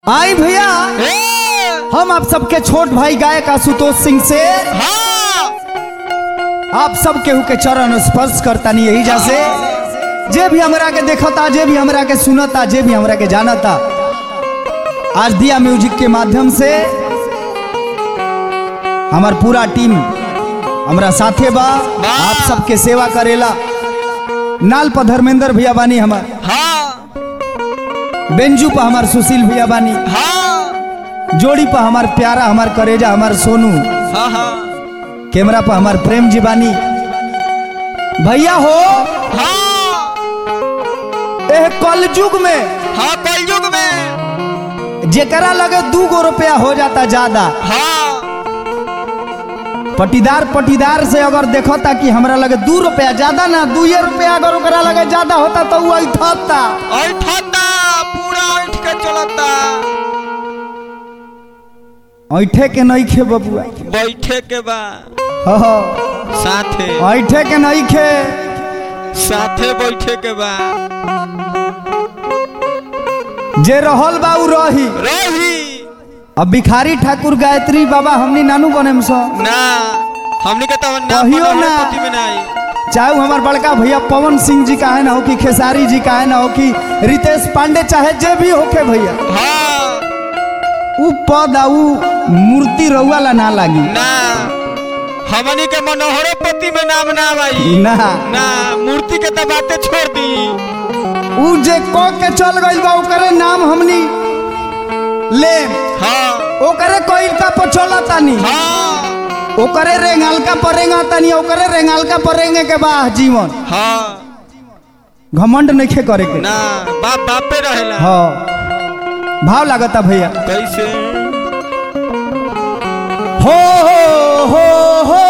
आई भैया ए, हम आप सबके छोट भाई गायक आशुतोष सिंह से हाँ आप सब केहू के चरण स्पर्श करता नहीं यही जैसे जे भी हमरा के देखता जे भी हमरा के सुनता जे भी हमरा के जानता आज दिया म्यूजिक के माध्यम से हमार पूरा टीम हमरा साथे बा वाह। आप सबके सेवा करेला नाल पर धर्मेंद्र भैया बानी हमार हाँ बेंजू पर हमार सुशील भैया बानी हाँ जोड़ी पर हमार प्यारा हमार करेजा हमार सोनू हाँ हाँ कैमरा पर हमार प्रेम जी बानी भैया हो हाँ एह कलयुग में हाँ कलयुग में जेकरा लगे दू गो रुपया हो जाता ज्यादा हाँ पटीदार पटीदार से अगर देखता कि हमरा लगे दू रुपया ज्यादा ना दुए रुपया अगर ओकरा लगे ज्यादा होता तो वो ऐठता ऐठता पूरा ऐठ के चलता ऐठे के नहीं खे बबुआ बैठे के बा हो हो, साथे ऐठे के नहीं खे साथे बैठे के बा जे रहल बा उ रही रही अब भिखारी ठाकुर गायत्री बाबा हमनी नानू बने सो ना हमने के तो ना कहियो पढ़ल ना। पति में नहीं चाहे वो हमार बड़का भैया पवन सिंह जी का है ना हो कि खेसारी जी का है ना हो कि रितेश पांडे चाहे जे भी होके भैया हाँ उ पद आ उ मूर्ति रउआ ला ना लागी ना हमनी के मनोहरो पति में नाम ना भाई ना ना मूर्ति के तो बातें छोड़ दी उ जे क के चल गइल बा ओकरे नाम हमनी ले हाँ ओकरे कोइल का पछोला तानी हाँ ओकरे रेंगालका पर रेंगा तानी ओकरे रेंगालका पर रेंगे के बा जीवन हाँ घमंड नइखे करे के ना बाप बापे रहेला हाँ भाव लागता भैया कैसे हो हो हो हो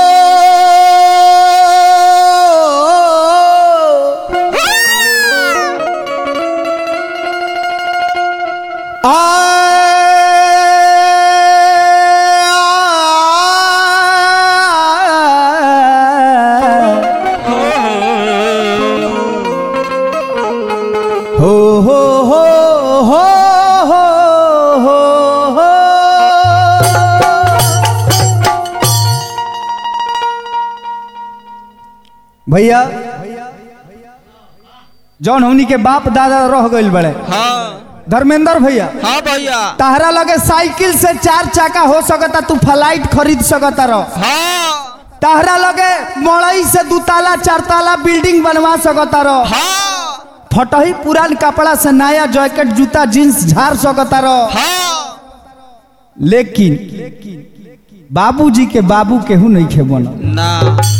हो हो हो हो हो हो हो भैया जौन हमनी के बाप दादा रह गइल बड़े हाँ धर्मेंद्र भैया हाँ भैया तहरा लगे साइकिल से चार चाका हो सकता तू फ्लाइट खरीद सकता रह हाँ तहरा लगे मड़ई से दू ताला चार ताला बिल्डिंग बनवा सकता रह हाँ फटही पुरान कपड़ा से नया जैकेट जूता जींस झाड़ सकता रह हाँ लेकिन बाबूजी के बाबू केहू नहीं खे बनल ना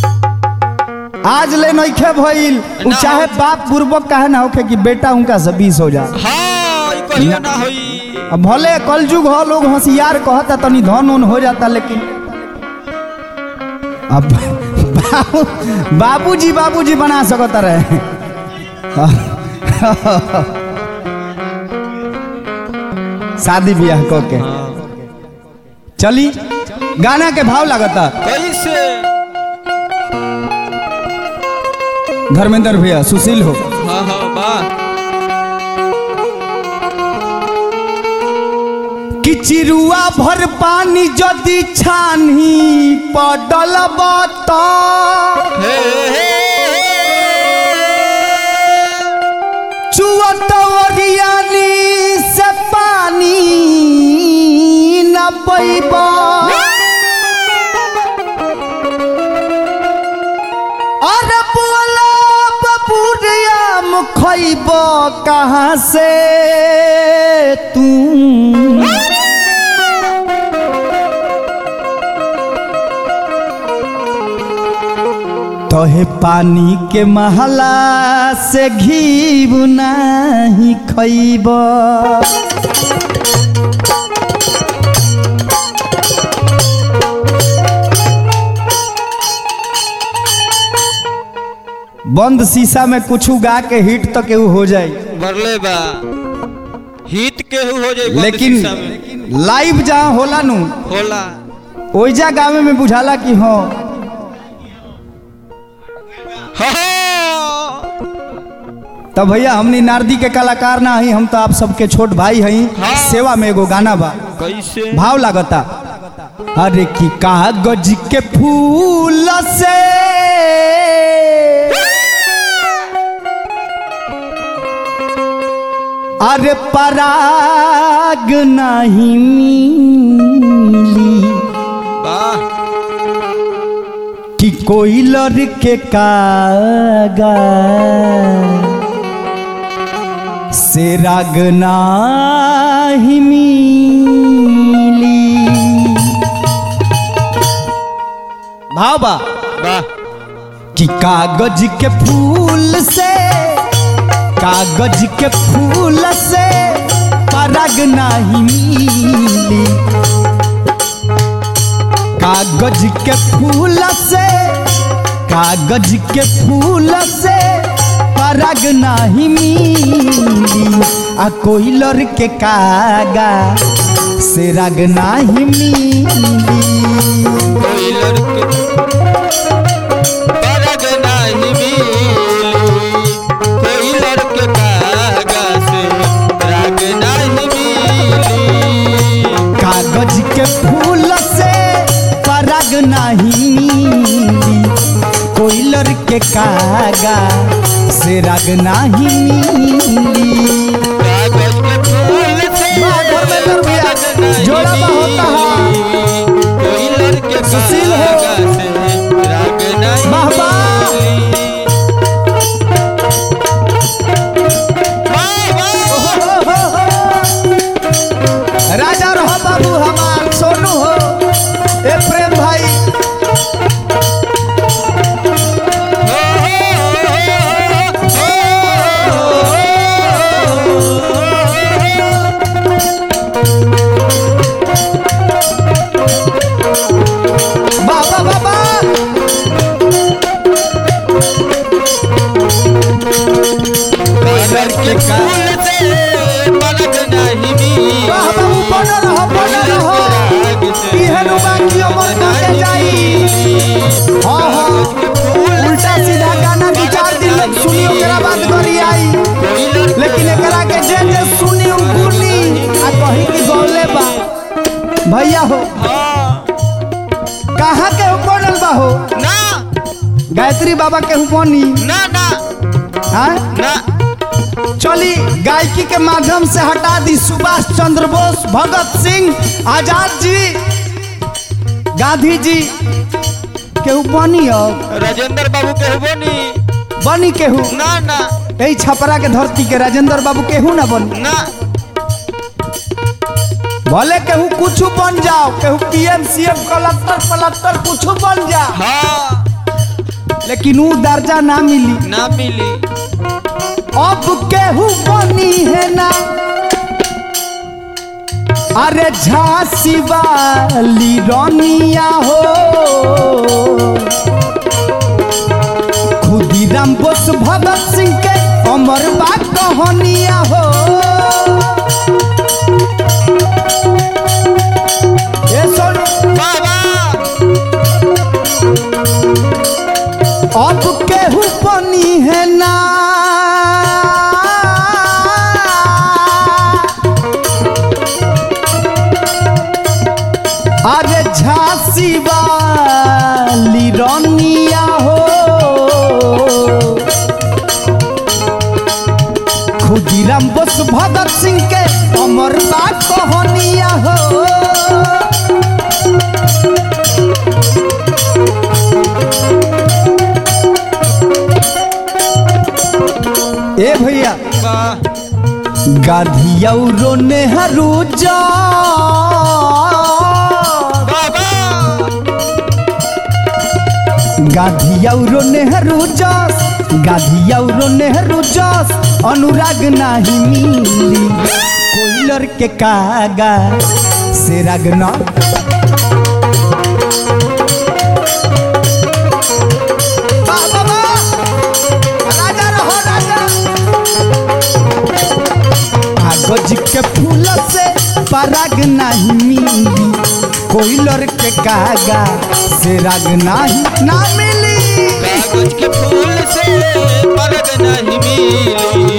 आज ले नहीं खे भइल उ ना। चाहे बाप बुर्बक काहे ना होखे कि बेटा उनका से बीस हो जाए हाँ ई कहियो ना होई अब भले कलयुग हो लोग होशियार कहता तनी धन उन हो जाता लेकिन अब बाबू बाबूजी बाबूजी बना सकता रहे शादी ब्याह क के चली गाना के भाव लगता कैसे धर्मेंद्र भैया सुशील हो हाँ हाँ वाह कि चिरुआ भर पानी जदि छानी पडल बत हे हे चुअत ओरियानी से पानी न पैब अरे बोला बबुरियाम खैब कहाँ से तू तोहे पानी के महला से घी नाही खैब बंद शीशा में कुछ गा के हिट तो केहू हो जाए भरले बा हित केहू हो जाई बंद लेकिन शीशा में लाइव जहाँ होला नु होला ओइजा गावे में बुझाला कि हाँ हाँ तब भैया हमनी नारदी के कलाकार ना हई हम तो आप सबके छोट भाई हई हाँ। सेवा में एगो गाना बा कैसे भाव लागता अरे की कागज के फूल से अरे पराग नहीं मिली वाह कि कोई लड़के कागा से राग नाही मिली भाव बा वाह कि कागज के फूल से कागज के फूल से पराग नहीं मिली कागज के फूल से कागज के फूल से पराग नहीं मिली आ कोई लड़के कागा से राग नहीं मिली कोई लड़के परग नहीं मिली कोई लड़के कागा से राग नहीं मिली कागज के फूल से पराग नहीं मिली कोई लड़के कागा से राग नहीं मिली कागज के फूल से वाह, धर्मेंद्र भैया, परग नहीं जोड़ा बा होता है। मिली। कोई लड़के सुशील हो। कागा से राग नहीं वाह, वाह। मिली। वाह, वाह। राजा रहो बाबू हमार सोनू हो ए प्रेम भाई बाबा बाबा लड़के फूल से पलक नहीं मिली। वाह बाबू बनल रहो बनल रहो इहन बाकी अमर करके जाई हाँ हाँ उल्टा सीधा गाना दू चार दिन लग सुनी ओकरा बाद गरी आई लेकिन एकरा के जे जे सुनी उ गुनी आ कही कि गौले बा भैया हो कहाँ के हु बनल बा हो ना गायत्री बाबा के हु बनी ना ना हाँ ना चली गायकी के माध्यम से हटा दी सुभाष चंद्र बोस भगत सिंह आजाद जी गांधी जी केहू बनी अब राजेंद्र बाबू के बनी बनी केहू ना ना यही छपरा के धरती के राजेंद्र बाबू केहू ना बनी ना भले केहू कुछ बन जाओ केहू पीएम सीएम कलेक्टर कलेक्टर कुछ बन जा हाँ लेकिन ऊ दर्जा ना मिली ना मिली अब केहू बनी है ना अरे झांसी वाली रानिया हो खुदीराम बोस भगत सिंह के अमर बा कहानिया हो ये सुन बाबा अब केहू बनी है ना अरे झांसी वाली रानिया हो खुदीराम बोस भगत सिंह के अमर बा कहानिया हो ए भैया वाह गाधियौरो नेहरू जा बाबा गाधियौरो नेहरू जस गाधियौरो नेहरू जस अनुराग नाही मिली कोई लड़के कागा से राग ना वाह, वाह, वाह! राजा रहो, राजा! कागज के फूल से पराग नहीं मिली कोई लड़के कागा से राग नहीं ना मिली कागज के फूल से परग नहीं मिली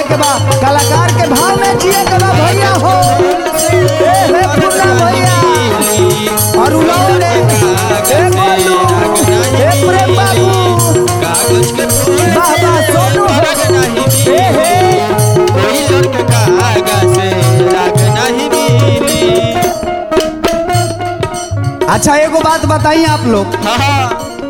के बा कलाकार के भाव में जिए के बा भैया हो ए हे पुन्ना भैया और उलाओ ने ए गोलू ए प्रेम बाबू कागज के फूल बाबा सोनू हो। राग नहीं ए हे कोई लड़के कागज से राग नहीं मिली अच्छा एगो बात बताइए आप लोग हाँ हाँ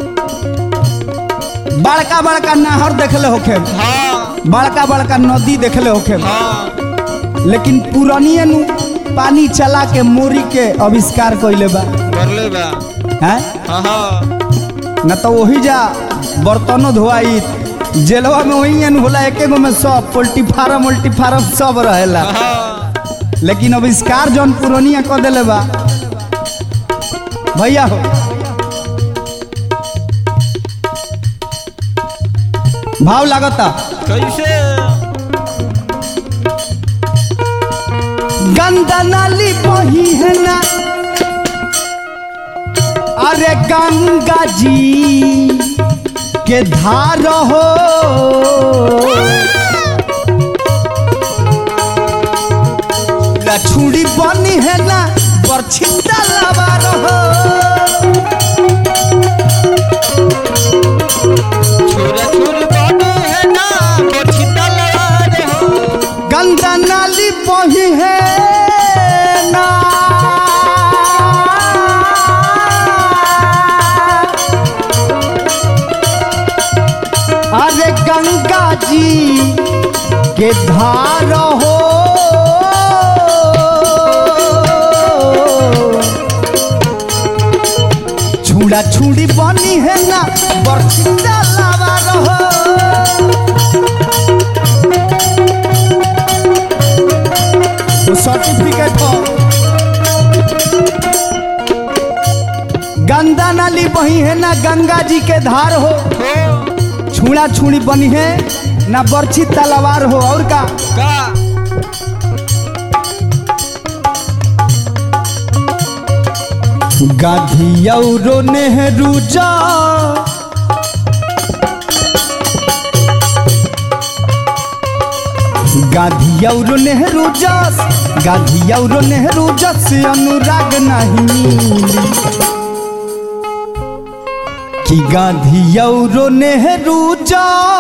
बड़का बड़का नहर देखले होखे हाँ बड़का बड़का नदी देखले होखे हाँ लेकिन पुरानिए नु पानी चला के मोरी के आविष्कार कइले बा कर ले बा हैं हाँ हाँ न तो वही जा बर्तनों धोआई जेलवा में वही एन होला एके गो में सब पोल्ट्री फार्म उल्टी फार्म सब रहेला हाँ लेकिन आविष्कार जौन पुरानिया क देले बा भैया हो भाव लागता कैसे गंदा नाली बही है ना अरे गंगा जी के धार हो लछुड़ी बनी है ना बरछिता लबार हो छोरा छोर बाटे है ना बरछी तलवार हो गंगा नाली बही है ना अरे गंगा जी के धार हो छुड़ा छुड़ी बनी है ना बरछिता लावा रहो वो सर्टिफिकेट हो गंगा नाली बही है ना गंगा जी के धार हो हो छुड़ा छुड़ी बनी है ना बर्छी तलवार हो और का का गाधी और नेहरू जा गाधी और नेहरू जस गाधी और नेहरू जस अनुराग नहीं मिली कि गाधी और नेहरू जा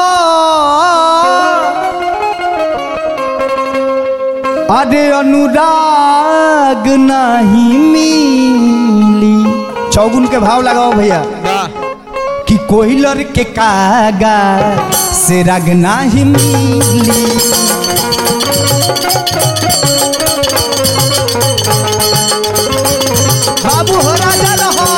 अरे अनुराग नहीं मिली चौगुन के भाव लगाओ भैया वाह कि कोयलर के कागा से राग नाही मिली बाबू हो राजा रहो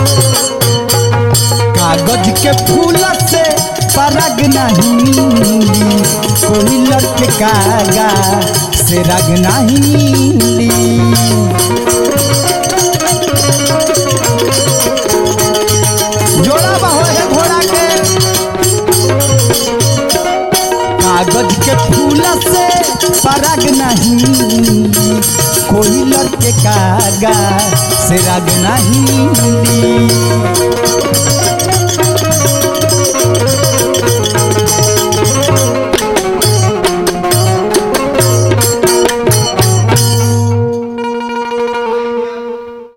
कागज के फूल से पराग नहीं मिली कोयलर के कागा से राग नहीं मिली जोड़ा बहो है घोड़ा के कागज के फूल से पराग नहीं कोई लड़के कागा से राग नहीं मिली